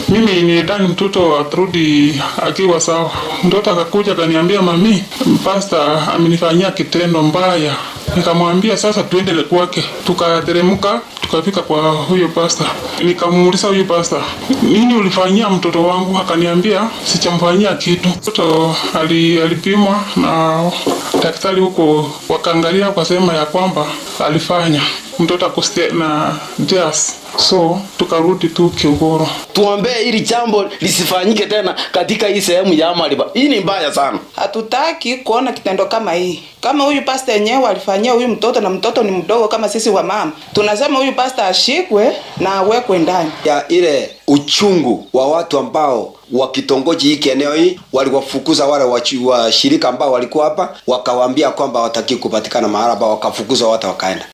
Mimi nilidhani mtoto atarudi akiwa sawa. Mtoto akakuja akaniambia, mami, pasta amenifanyia kitendo mbaya. Nikamwambia sasa tuende kwake. Tukateremka tukafika kwa huyo pasta. Nikamuuliza huyo pasta, nini ulifanyia mtoto wangu? Akaniambia sichamfanyia kitu. Mtoto ali, alipimwa na daktari huko, wakaangalia wakasema ya kwamba alifanya mtoto akuste na jazz. So tukarudi tu Kiugoro. Tuombee ili jambo lisifanyike tena katika hii sehemu ya Amaliba. Hii ni mbaya sana. Hatutaki kuona kitendo kama hii. Kama huyu pasta yenyewe alifanyia huyu mtoto na mtoto ni mdogo kama sisi wa mama, tunasema huyu pasta ashikwe na awekwe ndani. ya ile uchungu wa watu ambao wa kitongoji hiki eneo hii waliwafukuza wale wachi- washirika ambao walikuwa hapa, wakawaambia kwamba wataki kupatikana mahala hapa, wakafukuza watu wakaenda.